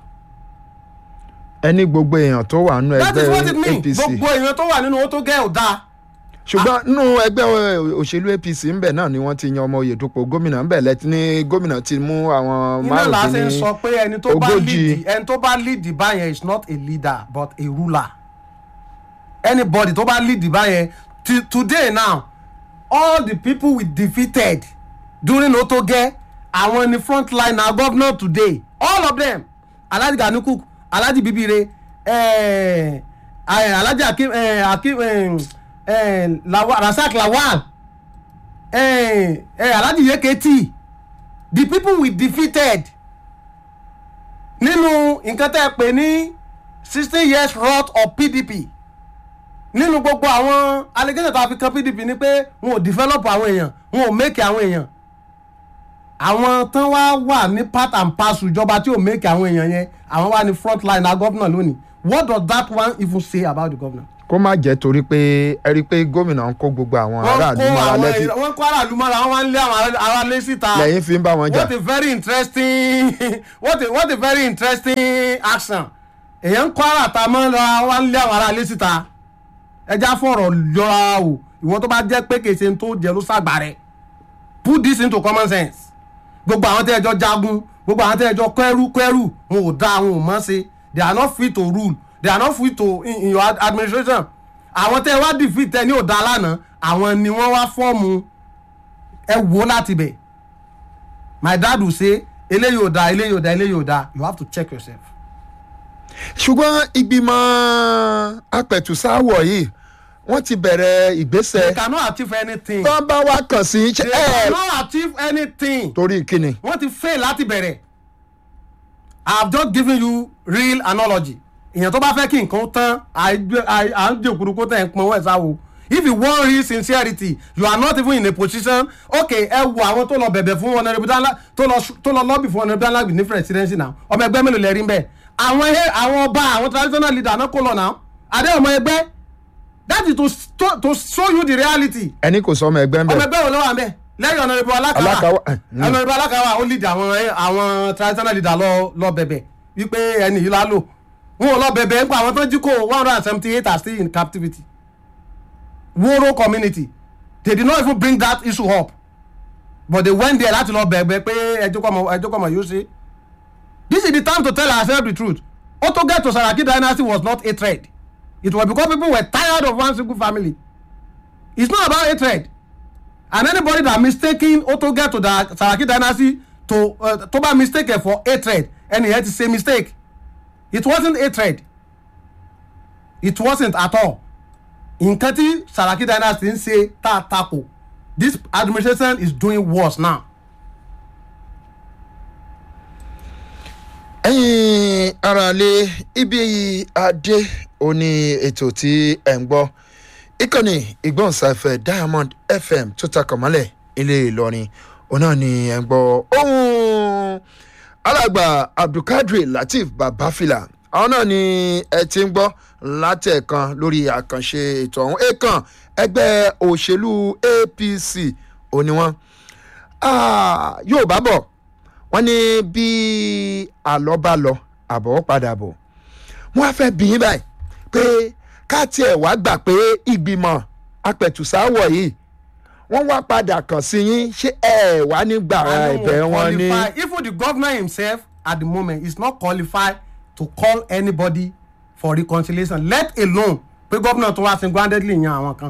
ẹni gbogbo èèyàn tó wà nínú that is what it ẹgbẹ́ means APC gbogbo èèyàn tó wà nínú owó tó gẹ́ ò dáa ṣùgbọ́n nínú ẹgbẹ́ òṣèlú APC ńbẹ̀ náà ni wọ́n ti yan ọmọ oyè dupò gómìnà ńbẹ̀ lẹ́tí ní gómìnà ti mú àwọn iná là á ṣe ń márùndínní sọ pé ẹni tó bá ogójì. lead ẹni tó bá lead báyẹn is not a leader but a ruler anybody tó bá lead báyẹn till today now all the people we defeated during otoge àwọn ni front line na governor today all of them alhaji gani cook alhaji bibire eh, eh, alhaji akim eh, akim eh, eh, lawal rasak lawal eh, eh, alhaji yeketi the people we defeated nínú nǹkan tẹ́ ẹ pè ní sixteen years rot of pdp nínú gbogbo àwọn allegation tó a fi kan pdp ni pé wọn ò develop àwọn èèyàn wọn ò make àwọn èèyàn àwọn tán wá wà ní part and parcel ìjọba tí ò make àwọn èèyàn yẹn àwọn wà ní front line na governor lónìí what does that one even say about the governor. kó má jẹ́ torí pé ẹ rí i pé gómìnà ń kó gbogbo àwọn wọ́n aráàlú kó mọ́ra àwọn lẹ́tí èèyàn- wọ́n kó aráàlú mọ́ra wọ́n wá ń lé àwọn ará- aráalé síta. lẹ́yìn fi ń bá wọn jà what a very interesting what a what a very interesting action èèyàn ń kó ara ta mọ́ lọ wá ń lé àwọn aráalé síta ẹja fọ̀rọ̀ yọra o ìwọ́n tó bá jẹ́ pé kèsè tó jẹ́ ló ṣàgbà rẹ̀ put this into common sense gbogbo àwọn tẹ́ ẹjọ́ jagun gbogbo àwọn tẹ́ ẹjọ́ kẹ́rù kẹ́rù wọn ò dá wọn ò mọ̀ ṣe they are not fit to rule they are not fit to in, in your ad- administration àwọn tẹ́ ẹ wá defeat ẹ ní ò dá lánàá àwọn ni wọ́n wá fọ́ọ̀mù ẹ wò ó láti bẹ̀ my dad will say eléyìí ò da eléyìí ò da eléyìí ò da you have to check yourself. ṣùgbọ́n ìgbìmọ̀ apẹ̀tùsáwọ̀ yìí wọ́n ti bẹ̀rẹ̀ they ìgbésẹ̀ cannot achieve anything. tó ń bá wa kàn sí ṣe they ẹ cannot achieve anything. torí kíni wọ́n ti fail láti bẹ̀rẹ̀ i have just given you real analogy èèyàn tó bá fẹ́ kí nǹkan tán àìgbé- àì- à ń jòkúrú kó tẹ̀ ń pọn owó ẹ̀ sáwo if you want real sincerity you are not even in a position okay ẹ wo àwọn tó lọ bẹ̀bẹ̀ fún honourable danla tó lọ tó lọ lobby fún honourable danla ní presidency now ọmọ ẹgbẹ́ mélòó lẹ rí ń bẹ̀ àwọn ẹ àwọn ọba àwọn traditional leader náà kó lọ now adé ọmọ ẹgbẹ́ that is to, to, to show you the reality ẹni kò sọ ọmọ ẹgbẹ́ ń ọmọ bẹ̀ ẹgbẹ́ wo ló wà mẹ́ lẹ́yìn ọ̀nàrẹ́bù alákàwà Alákàwà, eh, mm. ọ̀nàrẹ́bù alákàwà ó lead àwọn àwọn traditional leader lọ lọ bẹ̀bẹ̀ wípé ẹni yìí lálò wọn ò lọ bẹ̀bẹ̀ nípa àwọn tó jí kó one hundred and seventy eight are still in captivity woro community they did not even bring that issue up but they went there láti lọ bẹ̀bẹ̀ pé ẹjọ́ kọ́mọ ẹjọ́ kọ́mọ yóò ṣe this is the time to tell ourselves the truth Auto get to Saraki dynasty was not hatred it was because people were tired of one single family it's not about hatred and anybody that mistaking Auto get to the Saraki dynasty to uh, to be mistaken for hatred ẹni yẹn ti say mistake it wasn't hatred it wasn't at all nǹkan tí Saraki dynasty ń ṣe tá a tako this administration is doing worse now. ẹ̀yin aráalé ibi adé òní ètò tí ẹ̀ ń gbọ́ ìkànnì ìgbọ̀nsáfẹ́ diamond fm tó takọ̀ mọ́lẹ̀ ilé ìlọrin òun náà ni ẹ̀ ń gbọ́ ohun alàgbà abdulkadir lateef babafila àwọn náà ni ẹ ti ń gbọ́ látẹ̀kan lórí àkànṣe ètò ọ̀hún èèkàn ẹgbẹ́ òṣèlú apc òní wọn Ah, yóò bá bọ̀ wọ́n ní bí àlọ́ bá lọ àbọ̀ padà bọ̀ wọ́n á fẹ́ bí yín báyìí pé ká tiẹ̀ wá gbà pé ìgbìmọ̀ apẹ̀tùsáwọ̀ yìí wọ́n wá padà kàn sí yín ṣé ẹ wá ní gbàrà And ẹ̀bẹ̀ won't wọn ní. qualify. even the governor himself at the moment is not qualified to call anybody for reconciliation let alone pé gómìnà tó wá single handedly yan àwọn kan.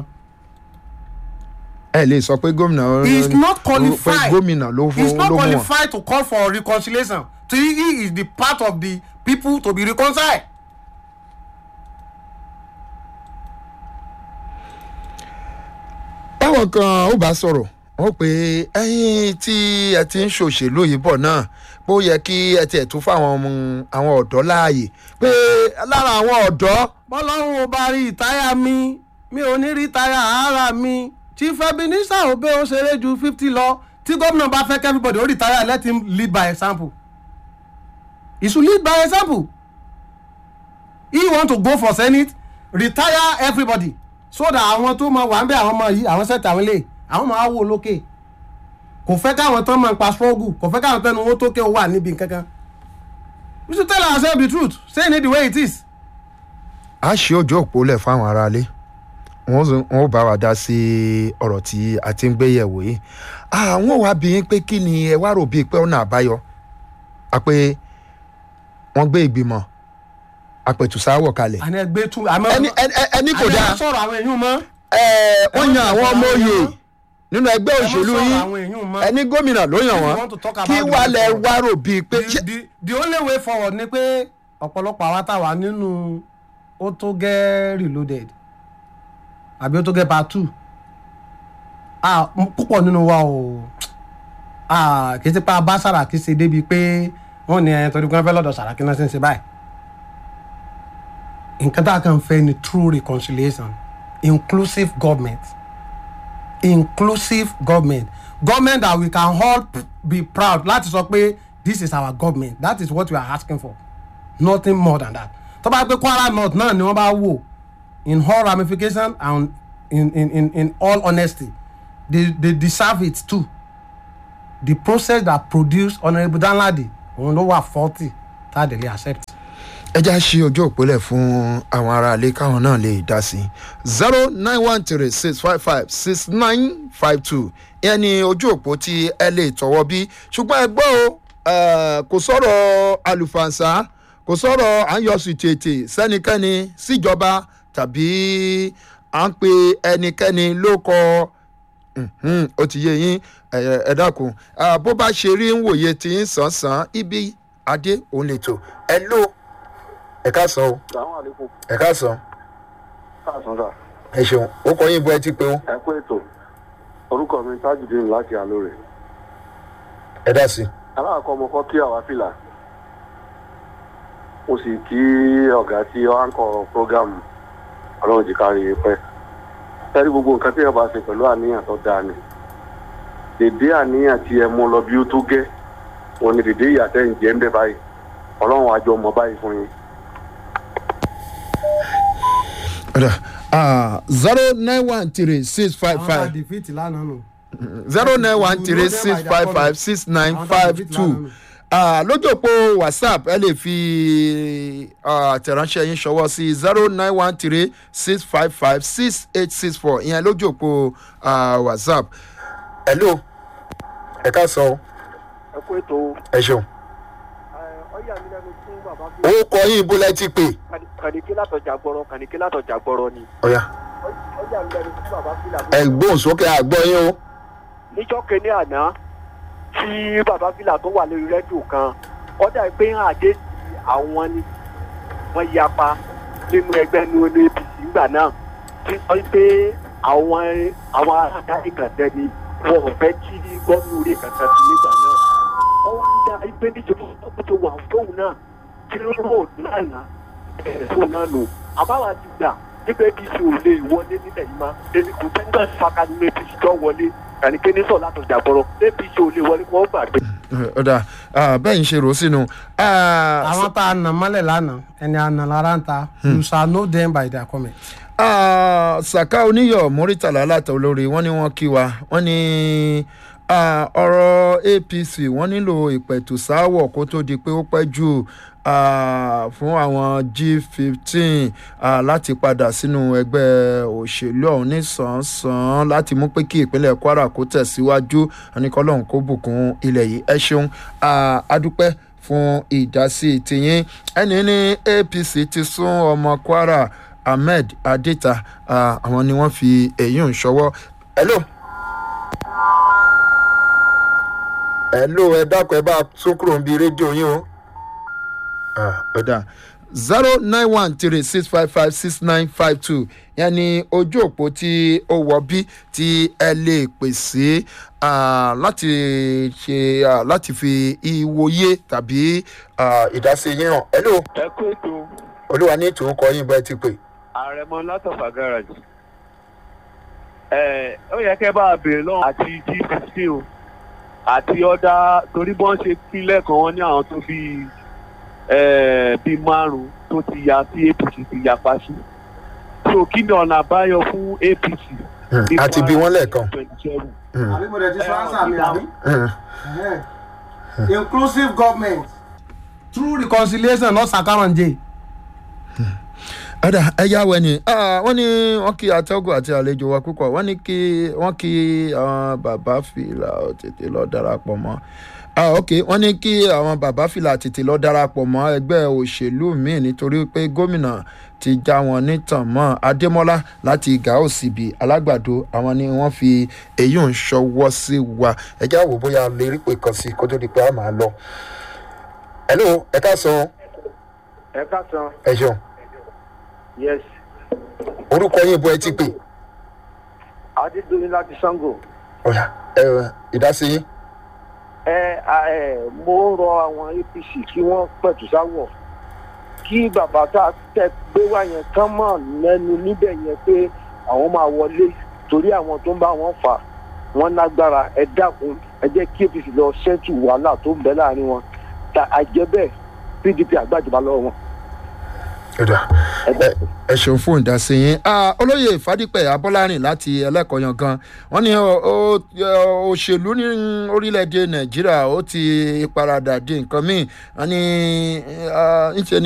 ẹ lè sọ pé gómìnà he is not pé qualified gómìnà ló he is fún not ló mú wọn. qualified to call for reconciliation till he is the part of the people to be reconciled. báwọn kan ó bá sọ̀rọ̀ wọ́n pé ẹ̀yin tí ẹ ti ń ṣòṣèlú yìí bọ̀ náà bó yẹ kí ẹ tiẹ̀ tún fáwọn ọmọ àwọn ọ̀dọ́ láàyè pé lára àwọn ọ̀dọ́ bọ́lọ́run ò bá rí ìtáyà mi mi ò ní rí ìtáyà ara mi chief ebenezer obe ó ṣeré ju fifty lọ tí gómìnà bá fẹ́ kí everybody ó rí ìtáyà let him lead by example he should lead by example he want to go for senate retire everybody so that àwọn tó máa wà ń bẹ àwọn ọmọ yìí àwọn sẹ́tà àwọn ilé àwọn máa wò lókè kò fẹ́ káwọn tán máa pa struggle kò fẹ́ káwọn tẹnu owó tó ké wà níbi kankan we should tell ourselves the truth saying it the way it is. a ṣe ojú òpó lẹ̀ fáwọn aráalé wọ́n sì- wọ́n ó bá wa dá sí ọ̀rọ̀ tí a ti ń gbé yẹ̀wò yìí àwọn wá bí yín pé kí ni ẹ wá rò bíi pé ọ̀nà àbáyọ a pé wọ́n gbé ìgbìmọ̀ apẹ̀tùsáwọ̀ kalẹ̀ àní ẹgbẹ́ tún àmọ́ ẹni ẹni- ẹni kò dáa àní sọ̀rọ̀ àwọn èèyàn mọ́ ẹ wọ́n yan àwọn ọmọ oyè Ẹ nínú ẹgbẹ́ má òṣèlú sọ̀rọ̀ yín àwọn èèyàn mọ́ ẹni gómìnà ló yàn If you wọ́n want to talk about kí the wàá way lẹ forward. wá rò bíi pé the, the, the only way forward ni pé ọ̀pọ̀lọpọ̀ àwa táwa nínú ó tó gẹ́ reloaded àbí ó tó gẹ́ part two ah m- púpọ̀ nínú wa o ah kì í ṣe pé a bá Sàràkí ṣe débi pé wọ́n ní ẹni torí pé wọ́n fẹ́ lọ́dọ̀ Sàràkí náà ṣe ń ṣe báyìí nǹkan tá a kàn fẹ́ ni true reconciliation inclusive government inclusive government government that we can all p- be proud láti sọ pé this is our government that is what we are asking for nothing more than that tó bá pé Kwara North náà ni wọ́n bá wò in all ramification and in in in in all honesty they they deserve it too the process that produce honourable danladi òun ló wà faulty tá a dẹ̀ lè accept. ẹ já ṣe ojú òpólẹ̀ fún àwọn aráalé káwọn náà lè dá sí i zero nine one three six five five six nine five two ìyẹn ni ojú òpó tí ẹ lè tọwọ́ bí ṣùgbọ́n ẹ gbọ́ o eh, kò sọ̀rọ̀ àlùfànṣá kò sọ̀rọ̀ à ń yọsùn tètè sẹ́nikẹ́ni síjọba tàbí à ń pe ẹnikẹ́ni ló kọ Mhm, ó ti yé yín ẹ ẹ dákun Ah, bó bá ṣe rí ń wòye tí ń sàn sàn ibi adé òun lè tò ẹ ló ẹ ká sàn o Assalamu alaikum. ẹ ká sàn káàsán sà ẹ ṣeun ó kọ yín bó ẹ ti pé wọn ẹ kú ètò orúkọ mi tajudeen láti alóore ẹ dá sí i. aláàkọ ọmọ kọ kí àwa fìlà mo sì kí ọgá tí ó ń kọ prógámù ọlọrun jí kárí pẹ sẹrí gbogbo nǹkan tí ẹ bá ṣe pẹlú àníyàn tó dáa ni dèdé àníyàn tí ẹ mú lọ bí ó tó gẹ wọn ni dèdé ìyàtẹ ń jẹ ń bẹ báyìí ọlọrun àjọ mọ báyìí fún yín. zero nine one three six five àwọn tá a five defeat lánàá nù. zero nine one three six five five six nine five two lójú òpó whatsapp ẹ lè fi ah, àtẹ̀ránṣẹ́ yín ṣọwọ́ sí zero nine one three six five five six eight six four ìyẹn lójú òpó ah, whatsapp. hello ẹ ká sọ ọ́, ẹ kú ètò ẹ ṣeun. ọyà mi lẹnu fún bàbá ó kọ yín ibo lẹ ti pè. kàníkí látọjà gbọrọ kàníkí látọjà gbọrọ ni ọ̀ya ọyà mi lẹnu fún bàbá fìlà ẹ gbóhùn sókè àgbọ̀ yín o. níjọ́ kẹ́ni àná tí bàbá fìlà tó wà lórí rẹ́díò kan ọ̀dà pé àdé tí àwọn ni wọ́n yapa nínú ẹgbẹ́ ní olú apc nígbà náà tí wọ́n pé àwọn àwọn aráàlú kàtẹ́ ni wọn ò fẹ́ kí gbọ́nú orí kàtẹ́ sí nígbà náà wọ́n wá ń dá ẹgbẹ́ níjọba tó tó wà fóun náà tí ó rò lánàá ẹ̀ fóun náà lò àbáwá ti gbà nígbà apc ò lè wọlé nílẹ̀ yìí má èmi kò fẹ́ gbà faka nínú apc tó wọlé kàníkè ní sọ̀ látọjà bọ̀rọ̀ apc ò lè wọlé wọ́n gbàgbé. ọ̀dà bẹ́ẹ̀ ń ṣe rò ó sínú. Ah, àwọn tá a nà mọ́lẹ̀ lánàá ẹni àná lára ń ta you shall know them by their comment. Ah, saka oníyọ̀ muritala látọ̀ olórí wọ́n ní wọ́n kí wa wọ́n ní ah, ọ̀rọ̀ apc wọ́n nílò ìpẹ̀tùsáwọ̀ kó tó di pé ó pẹ́ jù ah, fún àwọn g fifteen láti padà sínú ẹgbẹ́ òṣèlú ọ̀hún nísànsán láti mú pé kí ìpínlẹ̀ kwara kó tẹ̀síwájú oníkọ́lọ́hún kó bùkún ilẹ̀ yìí ẹ ṣeun Ah, adúpẹ́ fún ìdásí tìyín ẹni ní apc ti sún ọmọ kwara ahmed adeta ah, àwọn ni wọ́n fi èyí ń ṣọwọ́. hello. hello ẹ dákun ẹ bá tún kúrò ń bi rédíò yín o. Ah, ọ̀dà zero nine one three six five five six nine five two yẹn ni ojú òpó tí ó wọ bí tí ẹ lè pè sí ah, láti ṣe ah, láti fi ìwòye tàbí ah, ìdásí yín hàn. hello ẹ kú ètò olúwa ní tòun kọ yín bẹ́ẹ̀ ti pè. àrẹ̀mọ látọ̀fà garage. ẹ ó yẹ kẹ́ bá a béèrè lọ́wọ́ àti g fifteen o àti ọ̀dà torí bọ́n ṣe pín lẹ́ẹ̀kan wọn ní àwọn tó bíi bíi márùn-ún tó ti ya sí apc ti yapa sí. so kí ni ọ̀nà àbáyọ fún apc. ní àti bí wọ́n lẹ́ẹ̀kan. 27? àbí mo dẹ̀ ti sọ Eh, answer mi àbí. Mm. Eh. inclusive government through reconciliation not sakamanje. ọ̀dà ẹ̀yà wẹ̀ni wọ́n ní wọ́n kí atẹ́gùn àti àlejò wa púpọ̀ wọ́n ní kí wọ́n kí àwọn bàbá fìlà tètè lọ darapọ̀ mọ́ ah ok wọ́n ní kí àwọn bàbá fìlà tètè lọ darapọ̀ mọ́ ẹgbẹ́ òṣèlú míì nítorí pé gómìnà ti já wọn nítàn mọ́ adémọ́lá láti gàósìbì alágbàdo àwọn ni wọ́n fi èyí ń ṣọwọ́ sí wa ẹjẹ́ àwò bóyá lè rí pé kan sí kó tó di pé a máa lọ. hello ẹ ká sọ ẹ káàsán ẹ ṣeun yes orúkọ yín bó ẹ ti pè adédọyìn láti sango. ọ̀yà ẹ ìdásí yín. ẹ ẹ mo rọ àwọn apc kí wọ́n pẹ̀tù sáwọ̀ kí bàbá tá a tẹ gbé wá yẹn kán mọ̀ lẹ́nu níbẹ̀ yẹn pé àwọn máa wọlé torí àwọn tó ń bá wọn fà wọ́n lágbára ẹ dákun ẹ jẹ́ kí apc lọ ṣẹ́tù wàhálà tó ń bẹ láàrin wọn ta àjẹ́ bẹ́ẹ̀ pdp àgbàjọba lọ́wọ́ wọn. Ẹ̀dá. Ẹ- ẹ ṣeun fún ìdásí yín Ah, olóyè ìfádípẹ̀ abọ́lárìn láti ẹlẹ́kọ̀ọ́yàn gan wọ́n ní ó- ó- òṣèlú ní orílẹ̀-èdè nàìjíríà ó ti paradà di nǹkan míì wọ́n ní ah, ńṣe ni